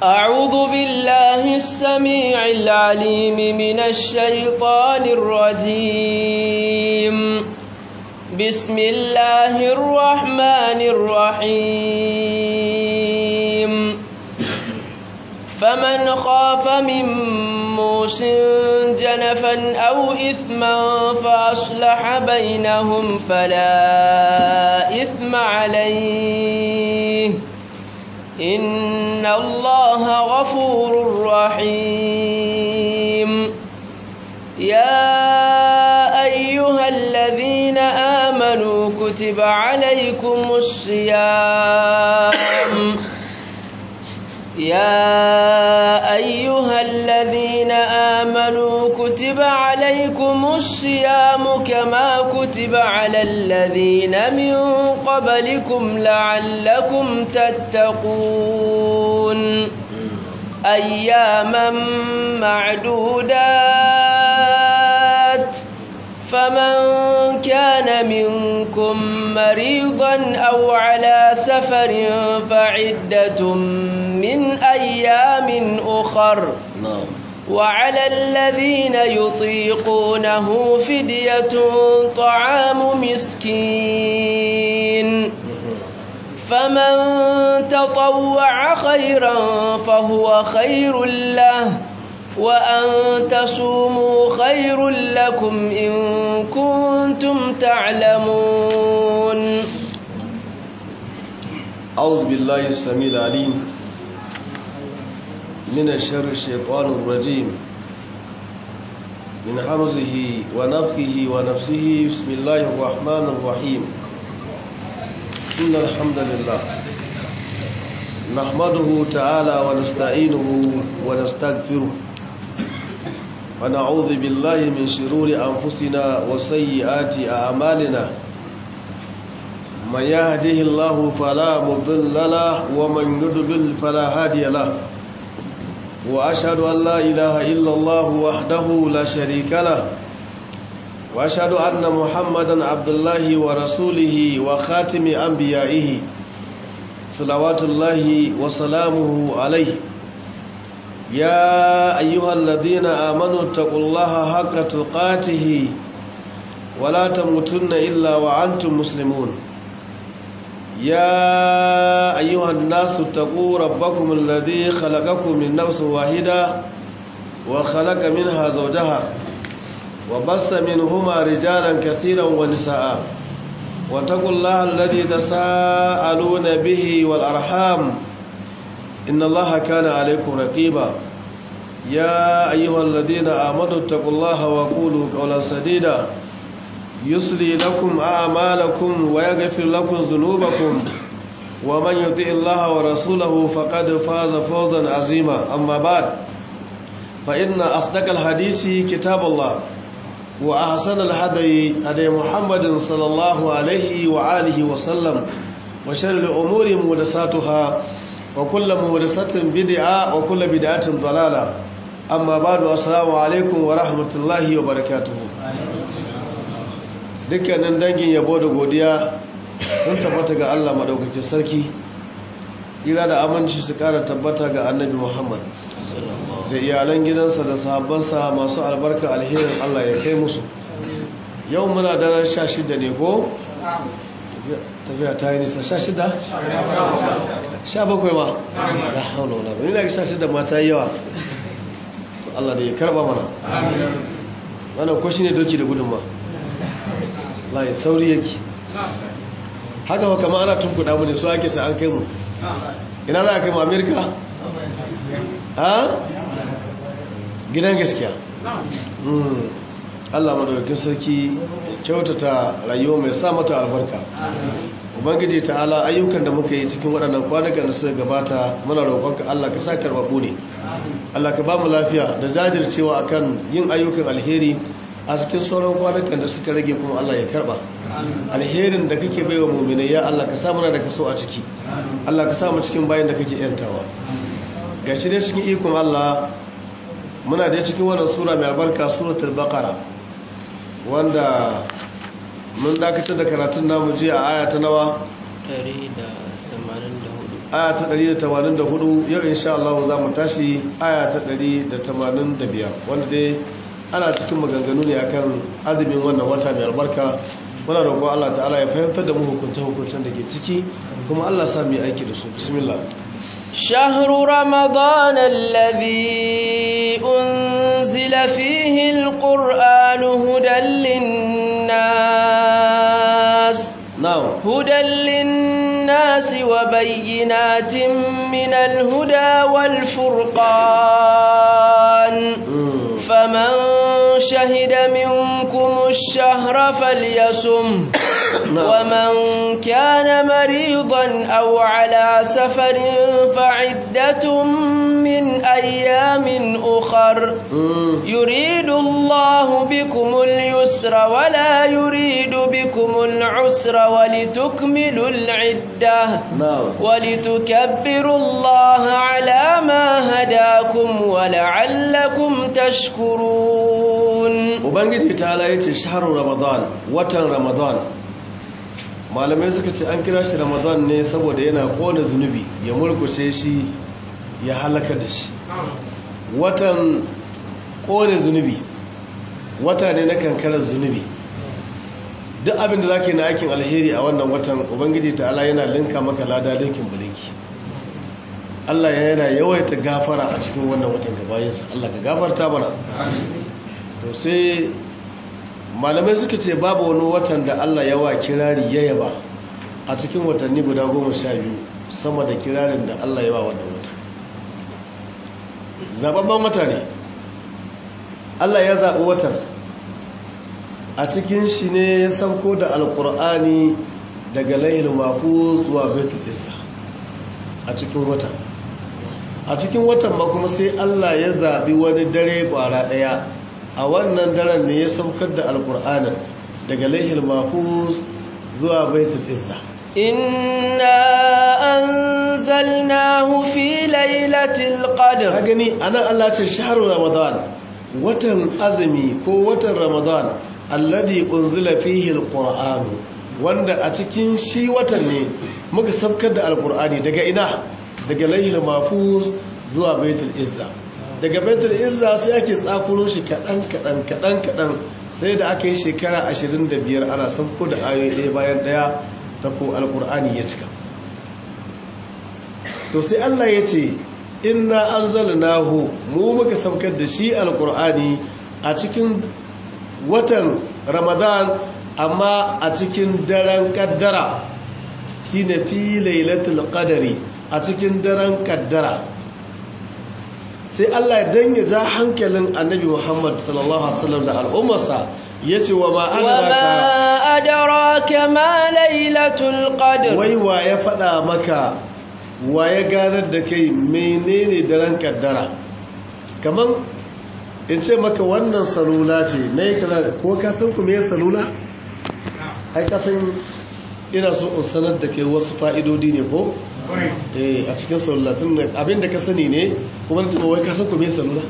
أعوذ بالله السميع العليم من الشيطان الرجيم بسم الله الرحمن الرحيم فمن خاف من موس جنفا أو إثما فأصلح بينهم فلا إثم عليه إن الله غفور رحيم يا أيها الذين آمنوا كتب عليكم الصيام يا أيها الذين آمنوا كتب عليكم الصيام كما كتب على الذين من قبلكم لعلكم تتقون أياما معدودات فمن كان منكم مريضا أو على سفر فعدة من أيام أخر وعلى الذين يطيقونه فدية طعام مسكين فمن تطوع خيرا فهو خير له وأن تصوموا خير لكم إن كنتم تعلمون أعوذ بالله السميع العليم من الشر الشيطان الرجيم من حمزه ونفخه ونفسه بسم الله الرحمن الرحيم إن الحمد لله نحمده تعالى ونستعينه ونستغفره ونعوذ بالله من شرور أنفسنا وسيئات أعمالنا من يهده الله فلا مضل له ومن يضلل فلا هادي له وأشهد أن لا إله إلا الله وحده لا شريك له وأشهد أن محمدا عبد الله ورسوله وخاتم أنبيائه صلوات الله وسلامه عليه يا أيها الذين آمنوا اتقوا الله حق تقاته ولا تموتن إلا وأنتم مسلمون يا أيها الناس اتقوا ربكم الذي خلقكم من نفس واحدة وخلق منها زوجها وبث منهما رجالا كثيرا ونساء واتقوا الله الذي تساءلون به والأرحام إن الله كان عليكم رقيبا يا أيها الذين آمنوا اتقوا الله وقولوا قولا سديدا يصلي لكم أعمالكم ويغفر لكم ذنوبكم ومن يطع الله ورسوله فقد فاز فوزا عظيما أما بعد فإن أصدق الحديث كتاب الله وأحسن الهدي هدي محمد صلى الله عليه وآله وسلم وشر الأمور محدثاتها وكل محدثة بدعة وكل بدعة ضلالة أما بعد السلام عليكم ورحمة الله وبركاته dukkanin dangin yabo da godiya sun tabbata ga Allah madaukakin sarki tsira da aminci su kara tabbata ga annabi Muhammad da iyalan gidansa da sahabbansa masu albarka alherin Allah ya kai musu yau muna daren sha shida ne ko? tafiya ta yi nisa sha shida? sha bakwai ma? da hauna wana ba nila sha shida ma ta yi yawa Allah da ya karba mana wannan ko shi ne doki da gudunma layi sauri yake haka wa kama ana tunkuɗa mu ne su ake sa an kai mu ina za a kai mu amerika? ha? gidan gaskiya Allah madaukakin sarki kyautata rayuwa mai sa mata albarka ubangiji ta'ala ayyukan da muka yi cikin waɗannan kwanakan da suka gabata muna roƙonka Allah ka sa karɓaɓu ne Allah ka ba mu lafiya da jajircewa akan yin ayyukan alheri a cikin sauran kwanakan da suka rage kuma Allah ya karɓa alherin da kake baiwa mu'minai ya Allah ka sa muna da kaso a ciki Allah ka sa mu cikin bayan da kake yantawa gashi dai cikin ikon Allah muna da cikin wannan sura mai albarka suratul baqara wanda mun dakatar da karatun namu jiya a aya ta nawa 184 aya ta 184 yau insha Allah za mu tashi aya ta 185 wanda dai ana cikin maganganu ne akan azumin wannan wata mai albarka muna roƙo Allah ta'ala ya fahimtar da mu hukunce hukuncen da ke ciki kuma Allah sa mu yi aiki da su bismillah شهر رمضان الذي أنزل فيه القرآن هدى للناس na'am هدى للناس وبينات من الهدى والفرقان Mm. فمن شهد منكم الشهر فليصم ومن كان مريضا أو على سفر فعدة من أيام أخر Mm. يريد الله بكم اليسر ولا يريد بكم العسر ولتكملوا العدة na'am ولتكبروا الله على ما هداكم ولعلكم تشكرون ubangiji ta ala yace shahrul ramadan watan ramadan malamai suka ce an kira shi ramadan ne saboda yana kona zunubi ya murkushe shi ya halaka da shi watan kone zunubi wata ne na kankarar zunubi duk abin da zaka yi na aikin alheri a wannan watan ubangiji ta ala yana linka maka lada linkin bulinki Allah yana yawaita gafara a cikin wannan watan gabayinsa Allah ka gafarta mana to sai malamai suka ce babu wani watan da Allah yawa kirari ya yaba a cikin watanni guda goma sha biyu sama da kirarin da Allah yawa wannan watan zababban wata ne Allah ya zaɓi watan a cikin shi ne ya sauko da alƙur'ani daga layil mafu zuwa betul isa a cikin watan a cikin watan ba kuma sai Allah ya zaɓi wani dare ƙwara ɗaya a wannan daren ne ya saukar da alƙur'anin daga laihil mahfuz zuwa baitul izza إنا أنزلناه في ليلة ka القدر gani anan Allah ce shahru ramadan watan azumi ko watan ramadan alladhi unzila fihi alquran wanda a cikin shi watan ne muka saukar da alqur'ani daga ina daga laihil mahfuz zuwa baitul izza daga baitul izza sai ake tsakuro shi kadan kadan kadan kadan sai da aka yi shekara 25 ana sauko da ayoyi ɗaya bayan ɗaya ta ko alqur'ani ya cika to sai Allah ya ce inna anzalnahu mu muka saukar da shi alqur'ani a cikin watan ramadan amma a cikin daren kaddara shine fi lailatul qadari a cikin daren kaddara sai Allah dan ya ja hankalin annabi Muhammad sallallahu alaihi wasallam da al'ummarsa yace wa ma وما adraka أدراك ما ليلة القدر wai wa ya faɗa maka wa ya ganar da kai menene daren kaddara kaman in ce maka wannan salula ce me kaza ko ka san ku me salula ai ka san ina so in sanar da kai wasu fa'idodi ne ko eh a cikin salula tun da abinda ka sani ne kuma nace wai ka san ku me salula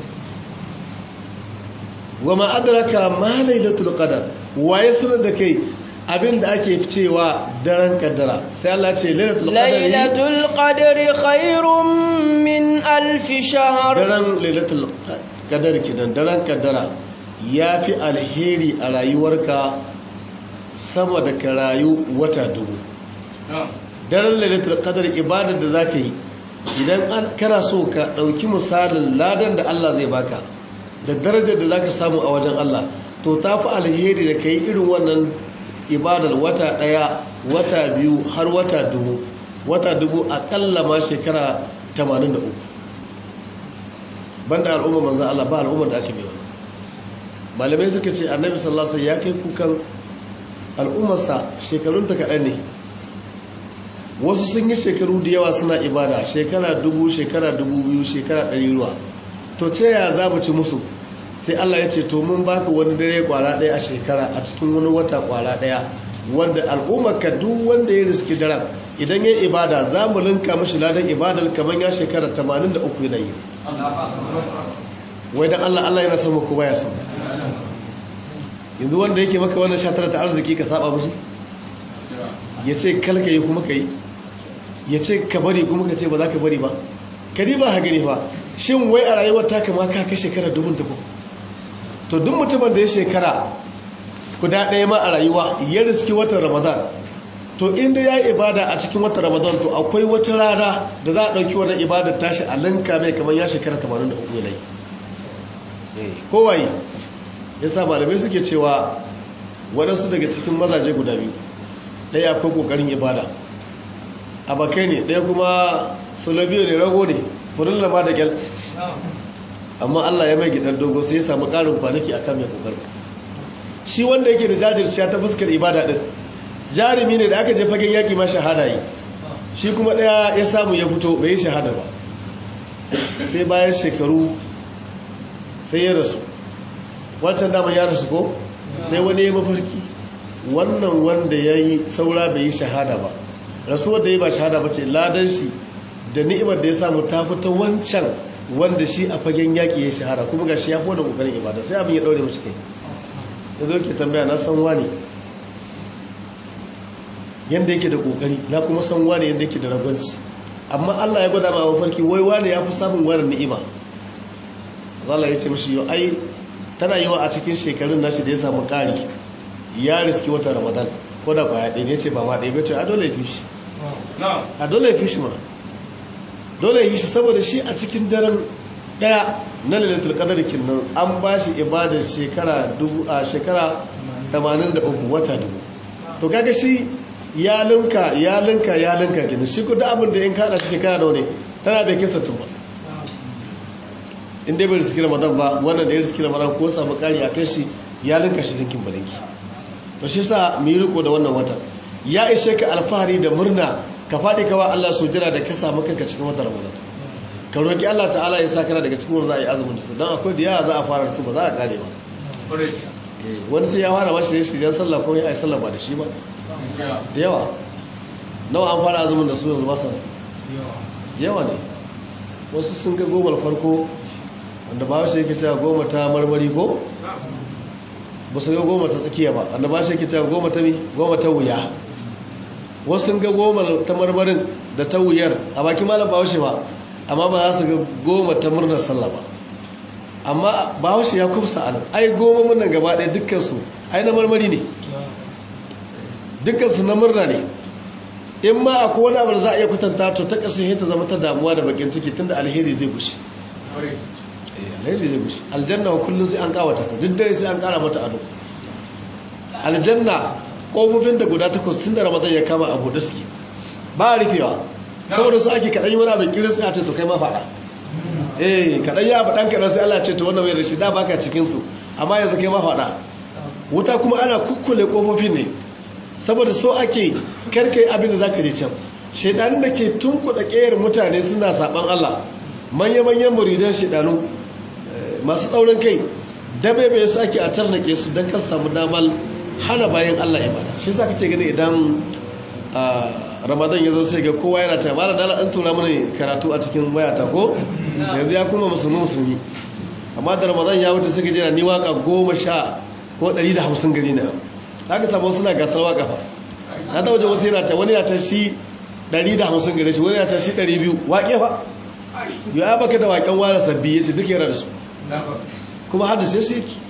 wa ma adraka ma lailatul qadar wa ya sanar da kai abinda ake cewa daren kaddara sai Allah ce lailatul qadari ليلة القدر خير من ألف شهر daren lailatul qadar kidan daren kaddara yafi alheri a rayuwarka sama da ka rayu wata dubu daren lailatul qadar ibadar da zaka yi idan an kana so ka dauki misalin ladan da Allah zai baka da darajar da zaka samu a wajen Allah to tafi alheri da kai irin wannan ibadar wata daya wata biyu har wata dubu wata dubu akalla ma shekara 83 banda al'umma manzo Allah ba al'ummar da aka bi wannan malamai suka ce annabi sallallahu alaihi wasallam ya kai kukan al'ummarsa shekarunta kaɗan ne wasu sun yi shekaru da yawa suna ibada shekara dubu shekara dubu biyu shekara ɗari ruwa to ce ya za mu ci musu sai Allah ya ce to mun baka wani dare kwara ɗaya a shekara a cikin wani wata kwara ɗaya wanda al'ummar ka duk wanda ya riski daren idan ya ibada za mu linka mashi ladan ibadar kamar ya shekara 83 yana yi wai dan Allah Allah yana son mu ko baya son yanzu wanda yake maka wannan shatar ta arziki ka saba mushi ya ce kalka yi kuma ka yi ya ce ka bari kuma ka ce ba za ka bari ba ka ba ha gani ba shin wai a rayuwar ta kama ka kai shekara dubun ta to duk mutumin da ya shekara guda ɗaya ma a rayuwa ya riski watan ramadan to inda ya yi ibada a cikin watan ramadan to akwai wata rana da za a ɗauki wannan ibadar tashi a linka mai kamar ya shekara 83 yanayi kowaye ya sa malamai suke cewa waɗansu daga cikin mazaje guda biyu ɗaya akwai ƙoƙarin ibada abakai ne ɗaya kuma solobiyo ne rago ne furin lama da gyal amma allah ya mai gidan dogo sai ya samu ƙarin kwanaki akan mai ƙoƙarin shi wanda yake da jajirciya ta fuskar ibada ɗin jarumi ne da aka je fagen yaƙi ma shahada yi shi kuma ɗaya ya samu ya fito bai yi shahada ba sai bayan shekaru sai ya rasu wancan daman ya rasu ko sai wani ya mafarki wannan wanda ya yi saura bai yi shahada ba rasuwar da ya ba shahada ba ce ladan shi da ni'imar da ya samu ta fita wancan wanda shi a fagen yaƙi ya yi shahada kuma ga shi ya fi wani ƙoƙarin ibada sai abin ya ɗaure mashi kai ya zo ke tambaya na san wani yadda yake da ƙoƙari na kuma san wani yadda yake da ragwanci amma allah ya gwada ma mafarki wai wani ya fi samun wani ni'ima zala ya ce mashi yau ai tana yi wa a cikin shekarun nashi da ya samu ƙari ya riski wata ramadan ko da kwaya ɗaya ne ce ba ma ɗaya bace a dole ya fi shi a dole ya fi shi ma dole ya fi shi saboda shi a cikin daren ɗaya na lalatul qadar kinnan an ba shi ibadar shekara dubu a shekara 83 wata dubu to kaga shi ya linka ya linka ya linka kenan shi ko da abin da in kada shi shekara nawa ne tana bai kisa tun ba in dai bai riski ramadan ba wannan da ya riski ramadan ko samu kari a kan shi ya linka shi dinkin balinki to shi sa mu yi riko da wannan watan ya ishe ka alfahari da murna ka faɗi kawa Allah su jira da ka samu kanka cikin watan ramadan ka roki Allah ta'ala ya sa kana daga cikin wanda za a yi azumin da su don akwai da yawa za a fara su ba za a kare ba wani sai ya fara mashi ne shirya sallah ko ya yi sallah ba da shi ba da yawa nawa an fara azumin da su yanzu ba sa yawa ne wasu sun ga goma farko wanda ba shi yake cewa goma ta marmari ko ba su ga goma ta tsakiya ba wanda ba shi yake cewa goma ta mi goma ta wuya wasu sun ga goma ta marmarin da ta wuyar a baki malam ba haushe ba amma ba za su ga goma ta murnar sallah ba amma ba haushe ya kumsa a nan ai goma murnar gaba ɗaya dukkansu ai na marmari ne dukkansu na murna ne in ma akwai wani abu da za a iya kwatanta to ta ƙarshen ta zama ta damuwa da bakin ciki tunda alheri zai gushe alheri zai gushe aljanna kullum sai an kawata ta duk dare sai an kara mata ado aljanna kofofin da guda takwas tun da ramadan ya kama a buɗe suke ba a rufewa saboda su ake kaɗan yi wani abin kirin sai a ce to kai ma faɗa eh kaɗan yi abu ɗan kaɗan sai Allah ce to wannan mai da shi da baka cikin su amma yanzu kai ma faɗa wuta kuma ana kukkule kofofin ne saboda so ake karkai abin da zaka je can shaidanin da ke tunkuɗa ƙeyar mutane suna saɓan Allah manya-manyan muridan shaidanu masu tsaurin kai dabebe su ake a tarnake su don kan samu damar hana bayan Allah ibada shi sa kace gani idan ramadan ya zo sai ga kowa yana ta mala dala an tura mana karatu a cikin wayata ko yanzu ya kuma musulmi musulmi amma da ramadan ya wuce sai ga jira ni waka goma sha ko ɗari da hamsin gari na haka samu suna gasar waka fa na ta waje wasu yana ta wani ya ta shi ɗari da hamsin gari shi wani ya ta shi ɗari biyu waƙe fa ya baka da waƙen wani sabbi ya ce duk yana da su kuma haddace su yake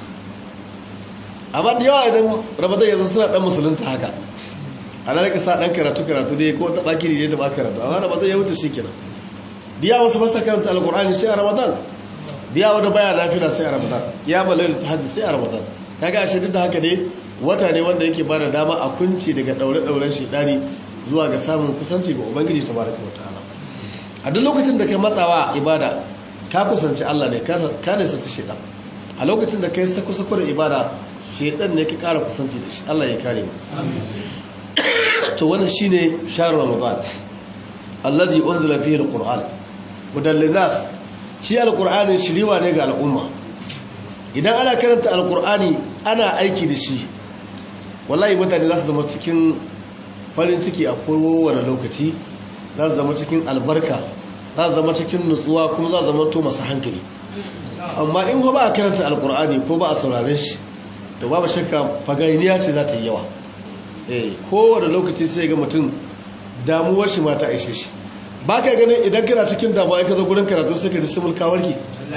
amma da yawa idan ramadan yanzu suna dan musulunta haka a nan ka sa dan karatu karatu dai ko ta baki ne ta ba karatu amma ramadan ya wuce shikenan diya wasu ba sa karanta alqur'ani sai a ramadan diya wanda baya lafiya sai a ramadan ya balal tahajjud sai a ramadan kaga ashe duk da haka dai wata ne wanda yake bada dama a kunci daga daure dauren shedani zuwa ga samun kusanci ga ubangiji tabaraka wa ta'ala a duk lokacin da kai matsawa ibada ka kusanci Allah ne ka ne sati shaidan a lokacin da kai sako-sako da ibada shaidan ne ka kara kusanci da shi Allah ya kare mu to wannan shine shahr ramadan alladhi unzila fihi alquran hudan linnas shi alqur'ani shiriwa ne ga al'umma idan ana karanta alqur'ani ana aiki da shi wallahi mutane za su zama cikin farin ciki a kowane lokaci za su zama cikin albarka za su zama cikin nutsuwa kuma za su zama to masu hankali amma in ba a karanta alkur'ani ko ba a sauraren shi da babu shakka fagainiya ce za ta yi yawa eh kowane lokaci sai ga mutum damuwar shi ma ta aishe shi ba ka ganin idan kana cikin damuwa in ka zo gurin karatu sai ka ji simul kawarki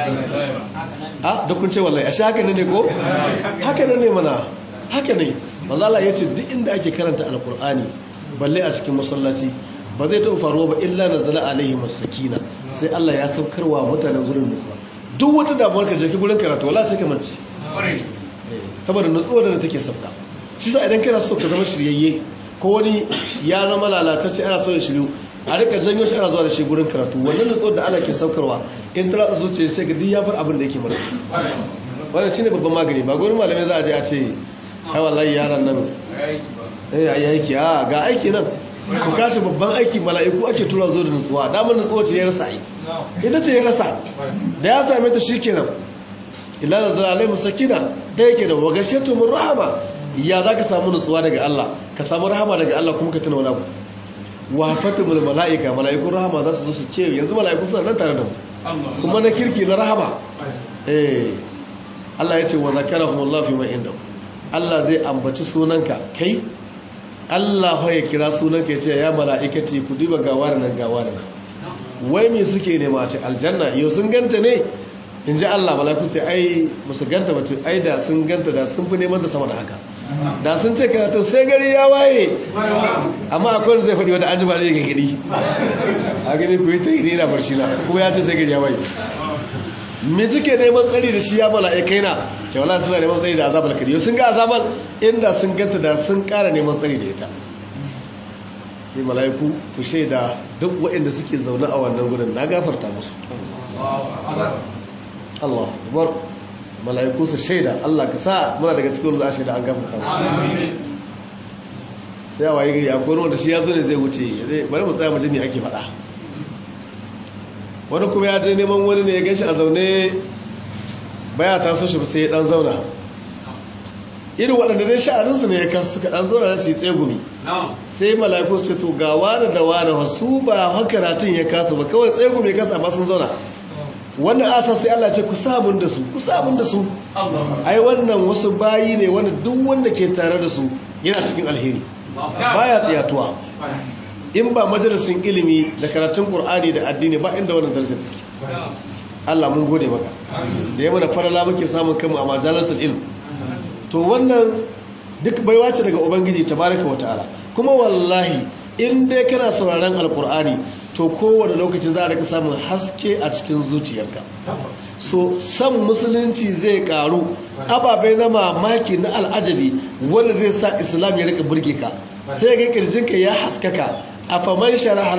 a duk kun ce wallahi ashe haka ne ko haka ne mana haka ne mazala ya ce duk inda ake karanta alkur'ani balle a cikin masallaci ba zai taɓa faruwa ba illa na zala alaihi masakina sai Allah ya saukarwa mutanen gurin nutsuwa duk wata damuwar ka jaki gurin karatu wala sai ka manci saboda nutsuwa da take sauka shi sa idan kana so ka zama shiryayye ko wani ya zama lalatacce ana so ya shiryu a rika janyo shi ana zuwa da shi gurin karatu wannan nutsuwar da Allah ke saukarwa in tana da zuciya sai ga duk ya bar abin da yake mara wannan shine babban magani ba gurin malamai za a je a ce ai wallahi yaran nan eh ayi aiki a ga aiki nan ku kashi babban aiki mala'iku ake tura zo da nutsuwa damar nutsuwa ce ya rasa ai ita ce ya rasa da ya same ta shikenan illa nazara alai musakina da yake da wagashatu min rahama ya zaka samu nutsuwa daga Allah ka samu rahama daga Allah kuma ka tuna wani abu wa fatimul mala'ika mala'ikun rahama za su zo su ce yanzu mala'iku suna nan tare da mu kuma na kirki na rahama eh Allah ya ce wa zakarahumullahu fi ma indahu Allah zai ambaci sunanka kai Allah fa ya kira sunanka ya ce ya mala'ikati ku diba gawar nan gawar nan wai me suke nema a ce aljanna yau sun ganta ne in ji Allah mala'iku ce ai musu ganta mace ai da sun ganta da sun fi neman ta sama da haka da sun ce karatu sai gari ya waye amma akwai wanda zai faɗi wanda an ji ba da yake gidi a gani ku yi ta yi na barci na kuma ya ce sai gari ya waye me suke neman tsari da shi ya mala'ikai na ke wala suna neman tsari da azabar kariyo sun ga azabar inda sun ganta da sun kara neman tsari da ita sai mala'iku ku shaida duk waɗanda suke zaune a wannan gudun na gafarta musu Allah bar mala'iku su shaida Allah ka sa muna daga cikin za a shaida an gafarta mu sai a waye gari akwai wanda shi ya zo ne zai wuce bari mu tsaya mu ji me ake faɗa wani kuma ya je neman wani ne ya gan shi a zaune baya ta so shi sai ya dan zauna irin waɗanda dai sha'aninsu ne ya kasu suka dan zauna su yi tsegumi sai mala'iku su ce to ga wani da wani wasu ba hakaratun ya kasa ba kawai tsegumi ya kasa ba sun zauna wannan asa sai Allah ce ku samun da su ku samun da su ai wannan wasu bayi ne wanda duk wanda ke tare da su yana cikin alheri baya tsiyatuwa in ba majalisin ilimi da karatun Qur'ani da addini ba inda wannan darajar take Allah mun gode maka da yamma da farala muke samun kanmu a majalisar ilm to wannan duk baiwa ce daga ubangiji tabaraka wa ta'ala kuma wallahi in dai kana sauraron alkur'ani to kowane lokaci za a rika samun haske a cikin zuciyarka so san musulunci zai karu ababai na mamaki na al'ajabi wanda zai sa islam ya rika burge ka sai ga kirjinka ya haskaka afaman sharaha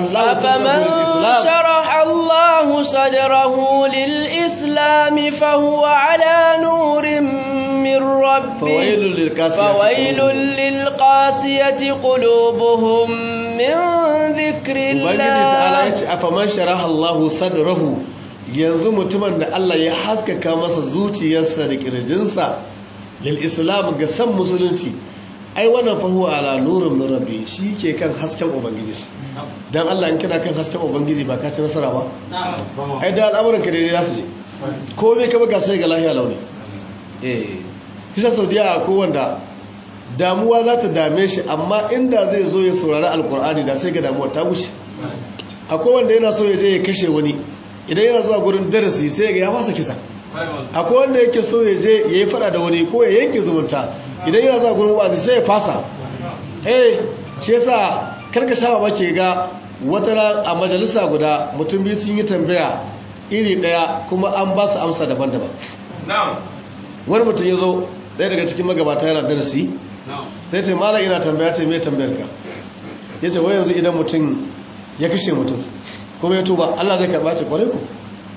Allah sadrahu lil islam fa huwa ala nurin min rabbi fawailul lil qasiyati qulubuhum min dhikrillah ubangiji ta'ala yace afaman sharaha Allah sadrahu yanzu mutumin da Allah ya haskaka masa zuciyarsa da kirjinsa lil islam ga san musulunci ai wannan fa huwa ala nurin min rabbi shi ke kan hasken ubangiji dan Allah in kana kan hasken ubangiji ba ka ci nasara ba ai da al'amuran ka dai za su je ko me ka baka sai ga lahiya launi eh kisa saudiya ko wanda damuwa za ta dame shi amma inda zai zo ya saurari alkur'ani da sai ga damuwa ta gushe akwai wanda yana so ya je ya kashe wani idan yana zuwa gurin darasi sai ga ya fasa kisa akwai wanda yake so ya je ya yi fada da wani ko ya yanke zumunta idan yana zuwa gurin wazi sai ya fasa eh shi yasa karka sha ba ke ga wata a majalisa guda mutum biyu sun yi tambaya iri daya kuma an ba su amsa daban-daban wani mutum ya zo ɗaya daga cikin magabata yana darasi sai ce mala ina tambaya ce mai tambayar ka ya ce wai yanzu idan mutum ya kashe mutum kuma ya tuba Allah zai karɓa ce kwarai ku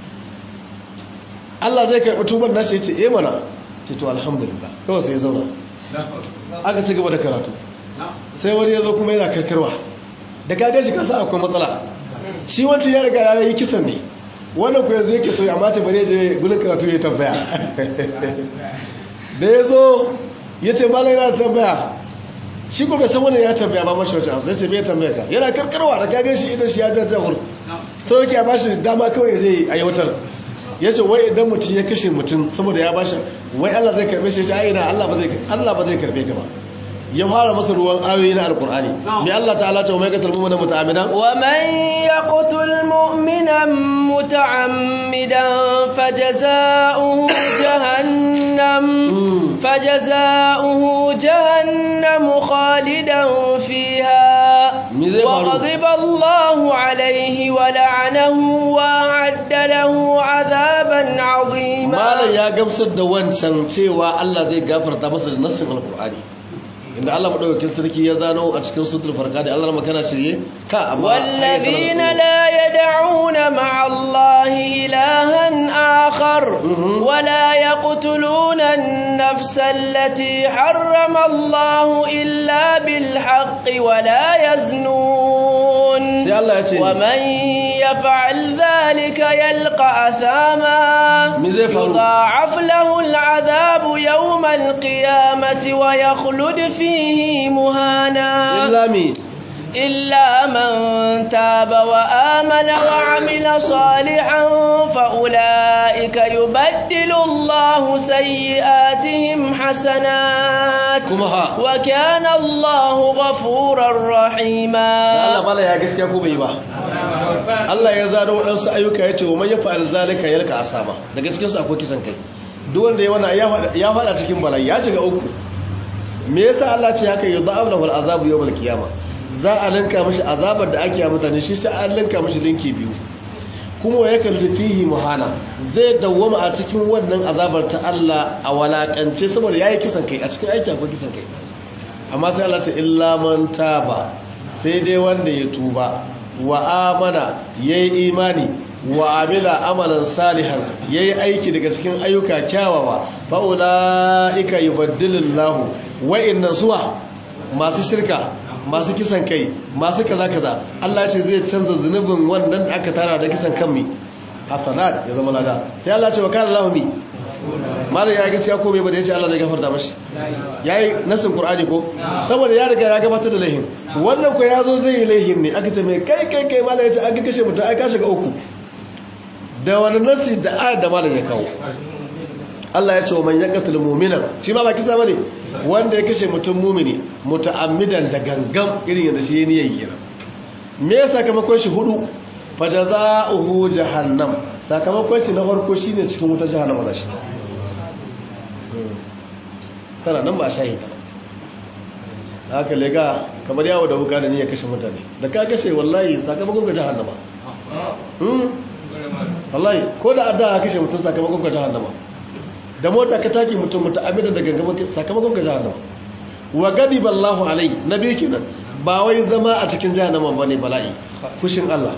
Allah zai karɓi tuban nashi ya ce eh mana ce to alhamdulillah kawai sai ya zauna aka ci gaba da karatu sai wani ya zo kuma yana karkarwa da kagar shi kansa akwai matsala shi wancan ya riga ya yi kisan ne wannan ku yanzu yake so ya mace bare je gudun karatu ya tambaya da ya zo ya ce malai yana tambaya shi ko bai san wani ya tambaya ba mashi wacce amsa ya ce bai tambaya ka yana karkarwa da kagar shi idan shi ya jajjahur sau yake a bashi dama kawai ya je a yautar ya ce wai idan mutum ya kashe mutum saboda ya bashi wai Allah zai karbe shi ya ce a ina Allah ba zai karbe ka ba ya fara masa ruwan ayoyi na alkur'ani mai Allah ta'ala ce wa mai qatal mu'mina muta'ammidan wa man yaqtul mu'mina muta'ammidan fajaza'uhu jahannam fajaza'uhu jahannam khalidan fiha wa ghadiba Allahu alayhi wa la'anahu wa adda lahu 'adaban 'azima malan ya gamsar da wancan cewa Allah zai gafarta masa da nassin alkur'ani inda Allah madaukakin sarki ya zano a cikin sutul farka da Allah makana shirye ka amma wallazina la yad'una ma'a Allahi ilahan akhar wa la yaqtuluna an-nafsa allati harrama Allah illa bil haqqi wa la yaznun sai Allah ya ce wa man yaf'al dhalika yalqa athama me zai faru yudha'af lahu al-'adhabu yawm al-qiyamati wa yakhlud fi فيه مهانا إلا مين إلا من تاب وآمن وعمل صالحا فأولئك يبدل الله سيئاتهم حسنات وكان الله غفورا رحيما Allah bala ya gaskiya ko bai ba Allah ya zano waɗansu ayyuka ya ce wa man yafa'al zalika yalka asama daga cikin su akwai kisan kai duk wanda ya wannan ya faɗa cikin bala'i ya shiga uku me yasa Allah ce haka yudha'ab lahu al'azabu yawm al-qiyama za a linka mishi azabar da ake mutane shi sai an linka mishi linki biyu kuma ya kalli fihi muhana zai dawwama a cikin wannan azabar ta Allah a walakance saboda yayi kisan kai a cikin aiki akwai kisan kai amma sai Allah ce illa man taba sai dai wanda ya tuba wa amana yayi imani wa amila amalan salihan yayi aiki daga cikin ayyuka kyawawa fa ulaika yubaddilullahu wa'innan suwa masu shirka masu kisan kai masu kaza kaza Allah ce zai canza zunubin wannan da aka tara da kisan kan mi hasanat ya zama lada sai Allah ce wa kana lahu mi malai ya gaskiya ko bai ba da yace Allah zai gafarta mashi yayi nasin qur'ani ko saboda ya riga ya gabatar da laihin wannan ko yazo zai yi laihin ne aka ce mai kai kai kai malai ya ce aka kashe mutum ai ka shiga uku da wani nasi da ayar da malai ya kawo Allah ya ce wa man yaqtul mu'mina shi ma ba kisa bane wanda ya kashe mutum mu'mini muta'ammidan da gangan irin yadda shi yayin yayi kenan me ya sakamakon shi hudu fajazaohu jahannam sakamakon shi na farko shine cikin wutar jahannama da shi tana nan ba a shahida haka lega kamar yawo da wuka da ni ya kashe mutane da ka kashe wallahi sakamakon ga jahannama wallahi ko da adda ka kashe mutum sakamakon ga jahannama da mota ka taki mutum mutum abidan da gangamin sakamakon ka jahannama wa gadi ballahu alai na biyu kenan ba wai zama a cikin jahannama bane bala'i fushin Allah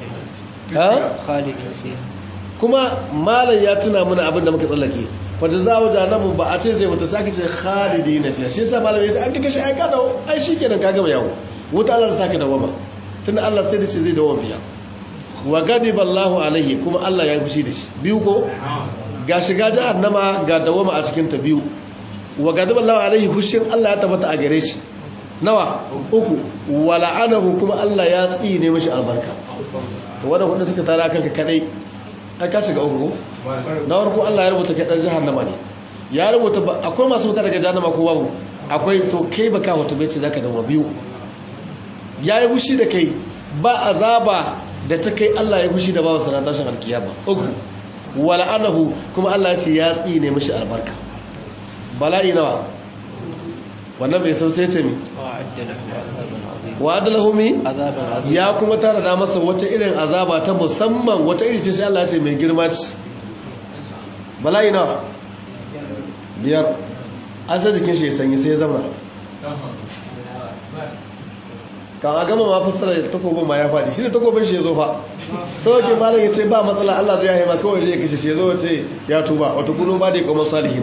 kuma malam ya tuna mana abin da muka tsallake fata za wa jahannamu ba a ce zai wata sake ce khalidi na fiya shi yasa malam ya ce an kashe ai ka dawo ai shikenan ka gama yawo wuta Allah ta sake dawama tunda Allah sai da ce zai dawo biya wa gadi ballahu alaihi kuma Allah ya fushi da shi biyu ko ga shiga jahannama ga dawama a cikin ta biyu wa gadaba Allah alaihi hushin Allah ya tabbata a gare shi nawa uku wa la'anahu kuma Allah ya tsine mishi albarka to wanda wanda suka tara kanka kadai ai ka shiga uku na farko Allah ya rubuta kai dan jahannama ne ya rubuta akwai masu wuta daga jahannama ko babu akwai to kai baka wata bai ce zaka dawo biyu yayi hushi da kai ba azaba da ta kai Allah ya hushi da bawa sanan tashin alkiyama uku wala anahu kuma Allah ya ce ya tsine mishi albarka bala'i nawa wannan bai sau sai ce mi wa adalahu mi ya kuma tara da masa wata irin azaba ta musamman wata iri ce sai Allah ya ce mai girma ce bala'i nawa biyar an sa jikin shi ya sanyi sai ya zama kan a gama ma fassara takobin ma ya faɗi shi ne takobin shi ya zo fa sau ke malam ya ce ba matsala Allah zai haima kawai zai kashe ce zo ce ya tuba wata kuno ba da ya salihina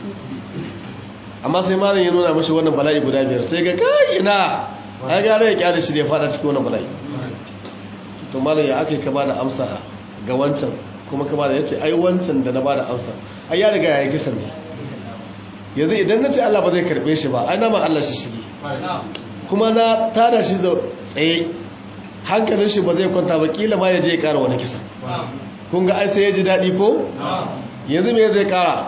amma sai malam ya nuna mashi wannan bala'i guda biyar sai ga kai ina ai gare ya kyale shi ne fada cikin wannan bala'i to malam ya aka ka bada amsa ga wancan kuma ka bada yace ai wancan da na bada amsa ai ya riga yayi kisan ne yanzu idan na ce Allah ba zai karbe shi ba ai na ma Allah shi shigi kuma na tada shi tsaye hankalin shi ba zai kwanta ba kila ma ya je ya kara wani kisa kun ga ai sai ya ji daɗi ko yanzu me zai kara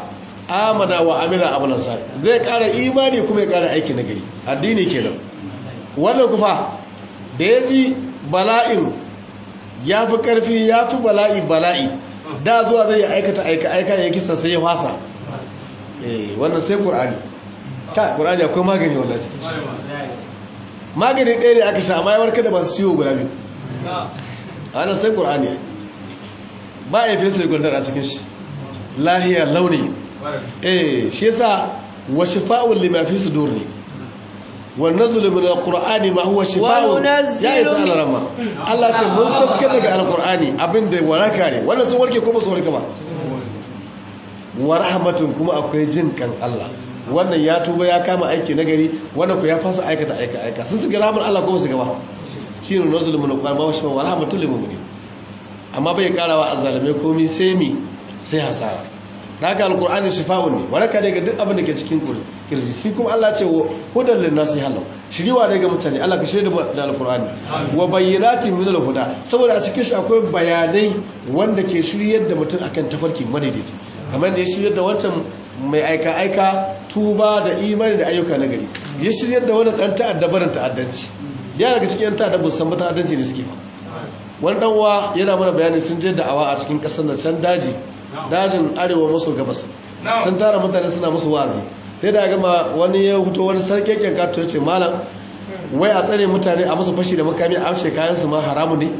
amana wa amila amalan sa zai kara imani kuma ya kara aiki na gari addini kenan wannan kufa da ya ji bala'in ya fi karfi ya fi bala'i bala'i da zuwa zai aikata aika aika ya kisa sai ya fasa eh wannan sai qur'ani ka qur'ani akwai magani wallahi magani ɗaya ne aka sha amma ya warkar da masu ciwo guda biyu ana sai qur'ani ba ya fesa gundar a cikin shi lahiya launi eh shi yasa wa shifa'un lima fi sudur ne wa nazlu min alqur'ani ma huwa shifa'un ya isa alarama Allah ce mun sabke daga alqur'ani abinda waraka ne wannan sun warke ko ba su warke ba wa rahmatun kuma akwai jin kan Allah wannan ya tuba ya kama aiki na gari wannan ku ya fasa aikata aika aika sun su ga rahmar Allah ko su gaba shi ne nazlu min alqur'ani ma huwa shifa'un wa rahmatun lil mu'minin amma bai karawa azzalume komai sai mi sai hasara daga alkur'ani shifa'un ne waraka ne ga duk abin da ke cikin kirji shi kuma Allah ce wa hudan lin nasi halau shiriwa ne ga mutane Allah ka shirya da alkur'ani wa bayyinatin min al-huda saboda a cikin shi akwai bayanai wanda ke shiryar da mutum akan tafarki madaidaici kamar da ya shiryar da wancan mai aika aika tuba da imani da ayyuka na gari ya shiryar da wannan dan ta'adda barin ta'addanci ya daga cikin yan ta'adda ba san ta'addanci ne suke ba wani dan uwa yana mana bayani sun je da'awa a cikin kasar nan can daji dajin arewa maso gabas sun tara mutane suna musu wazi sai da gama wani ya huto wani sarkekken kato ya ce malam wai a tsare mutane a musu fashi da makami a amshe kayansu ma haramu ne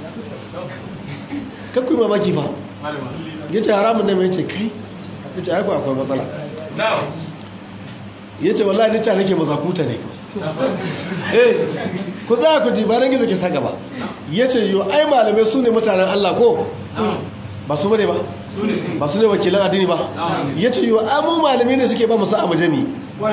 kakwai mamaki fa ya ce haramun ne mai ce kai ya ce aiko akwai matsala ya ce wallahi nica nake mazakuta ne eh ku za ku ji ba nan gizo ke saka ba ya ce yo ai malamai su ne mutanen allah ko ba su bane ba ba su ne wakilan addini ba ya ce yiwu amu malami ne suke ba musa a majami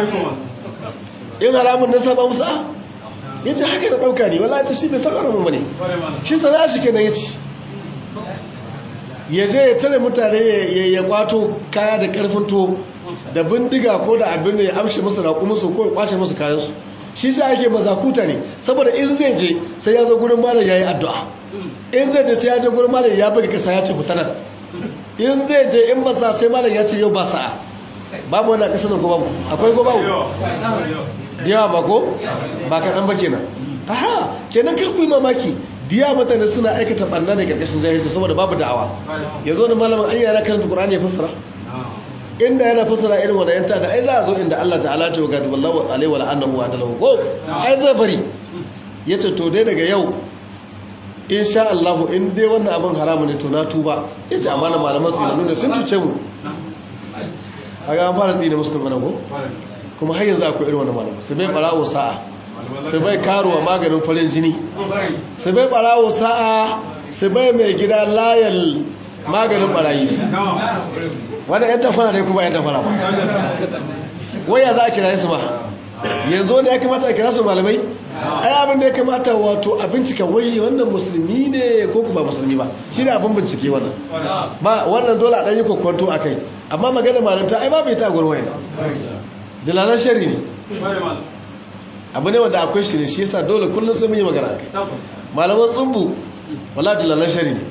in haramun nasa ba musa ya ce haka da ɗauka ne wala ta shi bai san haramun ba ne shi sana shi kenan ya ci ya je ya tare mutane ya kwato kaya da karfin to da bindiga ko da abin da ya amshe musu raƙuminsu ko ya kwace musu kayansu shi shi ake mazakuta ne saboda in zai je sai ya zo gurin malam ya yi addu'a in zai je sai ya je gurin malam ya buga kasa ya ce fitanar in zai je in ba sa sai malam ya ce yau ba sa'a babu wani kasa nan ko babu akwai ko babu da yawa ba ko ba kaɗan ba kenan aha kenan kar ku yi mamaki diya mutane suna aikata ɓanna da ƙarƙashin jahilci saboda babu da'awa ya zo da malamin an yana karanta ƙur'ani ya fassara inda yana fassara irin wanda yanta da ai za a zo inda Allah ta'ala ta wa wallahu alaihi wa annahu wa adalahu ko ai zai bari yace to dai daga yau insha Allah in dai wannan abin haramu ne to na tuba yace amma na malaman tsinanu ne sun tuce mu kaga an fara tsine musu tumbana ko kuma har yanzu akwai irin wannan malaman sai bai barawo sa'a sai bai karuwa maganin farin jini sai bai barawo sa'a sai bai mai gida layal maganin barayi wadda yan tafara ne kuma yan tafara ba waya za a kira su ba yanzu wanda ya kamata a kira su malamai ai abin da ya kamata wato a bincika wai wannan musulmi ne ko kuma musulmi ba shi ne abin bincike wannan ba wannan dole a ɗanyi kwakwanto a kai amma magana malanta ai ba bai ta gurwai dalalan shari ne abu ne wanda akwai shi ne shi yasa dole kullum sai mun yi magana a kai malaman tsumbu wala dalalan shari ne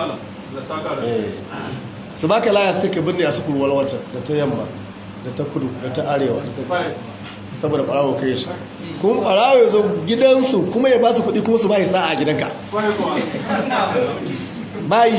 su baka laya sai ka binne a su kurwar wata da ta yamma da ta kudu da ta arewa da ta saboda barawo kai shi kuma barawo ya zo gidansu kuma ya ba su kudi kuma su ba sa'a a gidanka bayi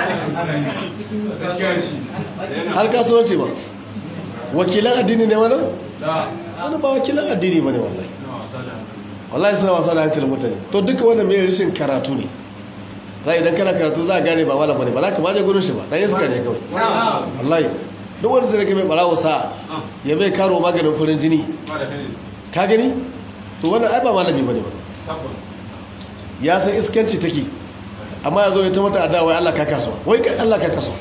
har kasuwanci ba wakilan addini ne wani? wani ba wakilan addini ba ne wallahi wallahi suna wasa da hankalin mutane to duka wannan mai rashin karatu ne za idan kana karatu za a gane ba malam bane ba za ka maje gurin shi ba dan iska ne kawai wallahi duk wanda zai rage mai barawo sa ya bai karo maganin farin jini ka gani to wannan ai ba malami bane ba ya san iskanci take amma ya zo ya ta mata adawa wai Allah ka kasuwa wai kai Allah ka kasuwa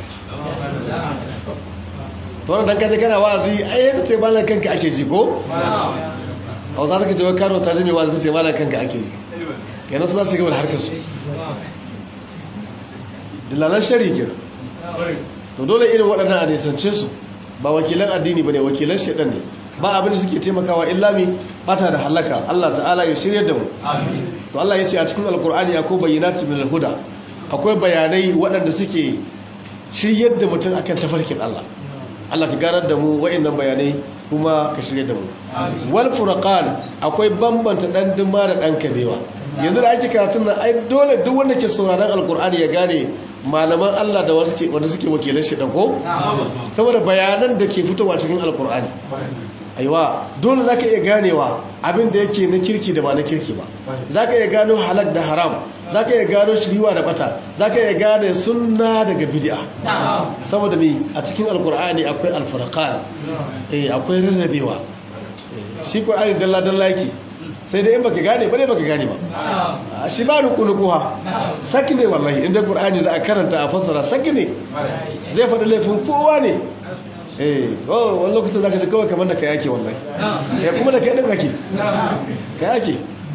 to wannan dan kaje kana wa'azi ai yadda ce malam kanka ake ji ko Hausa suka ce wai karo ta ji mai wa'azi ce malam kanka ake ji kenan su za su gaba da harkar su dillalan shari kenan to dole irin waɗannan a nisance su ba wakilan addini ba ne wakilan shaɗan ne ba abin da suke taimakawa illami bata da halaka Allah ta'ala ya shirya da mu to Allah ya ce a cikin alkur'ani akwai bayyinatu min alhuda akwai bayanai waɗanda suke shiryar da mutum akan tafarkin Allah Allah ka ganar da mu wa'annan bayanai kuma ka shirye da mu wal furqan akwai bambanta dan dima da dan kabewa yanzu da ake karatun nan ai dole duk wanda ke sauraron alkur'ani ya gane malaman Allah da wanda suke wanda suke wakilan shi dan ko saboda bayanan da ke fitowa cikin alkur'ani aiwa dole zaka iya ganewa abin da yake na kirki da ba na kirki ba zaka iya gano halal da haram zaka iya gano shiriwa da bata zaka iya gane sunna daga bid'a saboda me a cikin alkur'ani akwai alfurqan eh akwai rarrabewa shi qur'ani dalla dalla yake sai dai in baka gane ba ne baka gane ba shi ba nuku nukuwa saki ne wallahi inda qur'ani za a karanta a fassara saki ne zai faɗi laifin kowa ne eh oh wani lokacin zaka ji kawai kamar da kai yake wallahi eh kuma da kai din zaki kai yake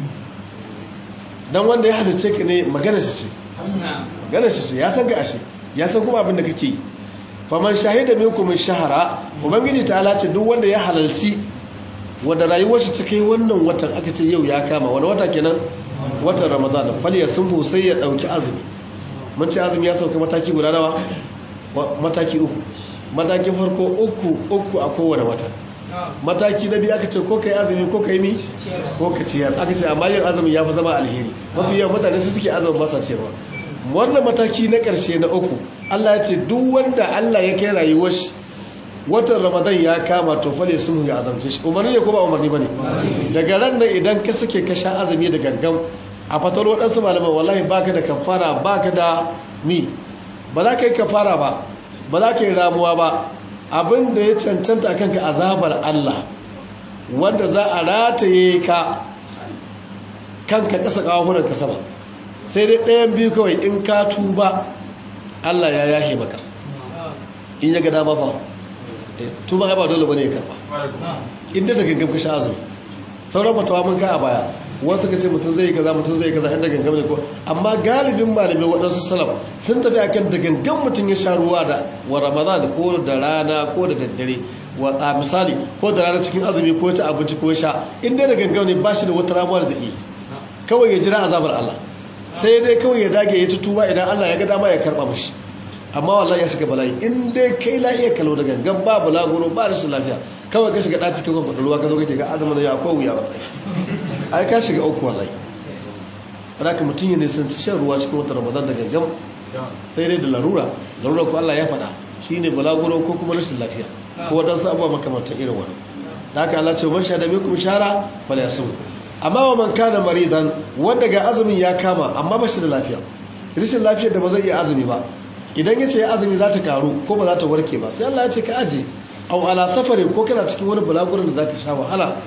dan wanda ya halice ka ne magana shi ce magana shi ce ya san ka ashe ya san kuma abin da kake yi faman shahida minkum shahara ubangiji ta ce duk wanda ya halalci wanda rayuwar shi ta kai wannan watan aka ce yau ya kama wani wata kenan watan ramadan fal ya sunfu sai ya dauki azumi mun ce azumi ya sauka mataki guda nawa mataki uku matakin farko uku uku a kowane wata mataki na biyu aka ce ko kai azumi ko kai mi ko ka ciyar aka ce amma yin azumi ya fi zama alheri mafi yawan mutane su suke azumin masa ciyarwa wannan mataki na ƙarshe na uku Allah ya ce duk wanda Allah ya kai rayuwar shi watan ramadan ya kama to fale sun ya azamce shi umarni ne ko ba umarni bane daga ran nan idan ka sake ka sha azumi da gangan a fatar waɗansu malaman wallahi baka da kafara baka da mi ba za ka yi kafara ba ba za ka yi ramuwa ba abin da ya cancanta akan ka azabar Allah wanda za a rataye ka kanka ƙasa ƙawahunan ka sama sai dai ɗayan biyu kawai in ka tuba Allah ya yahe maka in ya ga dama fa tuba ba dole bane ya karba inda da gangan ka sha azumi sauran matawa mun ka a baya wasu ka ce mutum zai kaza mutum zai kaza inda gangan ne ko amma galibin malamai waɗansu salaf sun tafi akan da gangan mutum ya sha ruwa da wa ramadan ko da rana ko da daddare wa a misali ko da rana cikin azumi ko ta abinci ko sha inda da gangan ne ba shi da wata ramuwar zai yi kawai ya jira azabar Allah sai dai kawai ya dage ya tutuba idan Allah ya ga dama ya karba mishi amma wallahi ya shiga bala'i in dai kai lafiya kalau da gangan ba bulaguro ba rashin lafiya kawai ka shiga ɗaci kan faɗi ruwa ka zo kake ga azumin ya akwai wuya wallahi ai ka shiga uku wallahi wanda ka mutum ya nisanci shan ruwa cikin wata ramadan da gangan sai dai da larura larura ko Allah ya faɗa shine bulaguro ko kuma rashin lafiya ko waɗansu abubuwa makamantan irin wani da haka Allah ce man sha da minkum shara fala yasum amma wa man kana maridan wanda ga azumin ya kama amma ba shi da lafiya rashin lafiyar da ba zai iya azumi ba idan ya ce ya azumi za ta karu ko ba za ta warke ba sai Allah ya ce ka aje au ala safarin ko kana cikin wani bulagurin da za ka sha wahala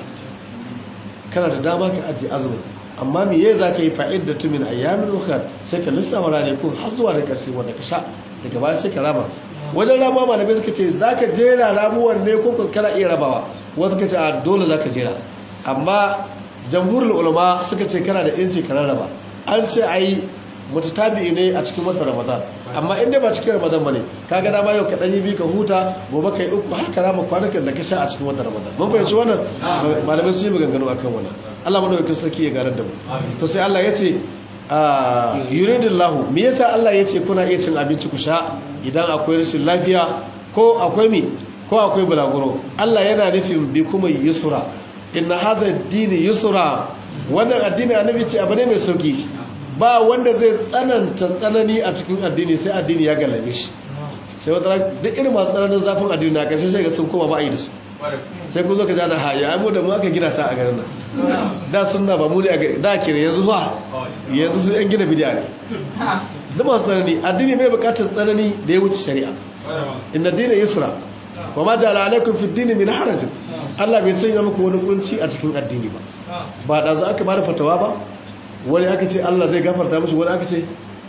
kana da dama ka aje azumin amma me yayi za ka yi fa'id da tumin ayyamin ukhra sai ka lissafa rane ko har zuwa da karshe wanda ka sha daga baya sai ka rama wajen rama malamai suka ce za ka jera ramuwan ne ko kana iya rabawa wasu ka ce a dole za ka jera amma jamhurul ulama suka ce kana da yanci ka rarraba an ce ai mutatabi ne a cikin watan ramadan amma inda ba cikin ramadan bane kaga dama yau ka dan yi bi ka huta gobe kai uku har ka rama kwanakan da ka sha a cikin watan ramadan mun fahimci wannan malamai sun yi maganganu akan wannan Allah madaukakin sarki ya garar da mu to sai Allah ya ce yuridillahu me yasa Allah ya ce kuna iya cin abinci ku sha idan akwai rashin lafiya ko akwai mi ko akwai bulaguro Allah yana nufin bi kuma yusra inna hadha ad-din yusra wannan addini annabi ce abu ne mai sauki ba wanda zai tsananta tsanani a cikin addini sai addini ya gallabe shi sai wata duk irin masu tsananin zafin addini na ƙarshe sai ga sun koma ba a yi da su sai ku zo ka jana haya ai mu da mu aka gina ta a garin nan da sunna ba mu ne da ke yanzu fa yanzu su yan gina bidiya ne duk masu tsanani addini mai bukatar tsanani da ya wuce shari'a inna dina yusra wa ma ja'ala alaikum fi dini min haraj Allah bai sanya muku wani kunci a cikin addini ba ba da zo aka bada fatawa ba wani aka ce Allah zai gafarta mishi wani aka ce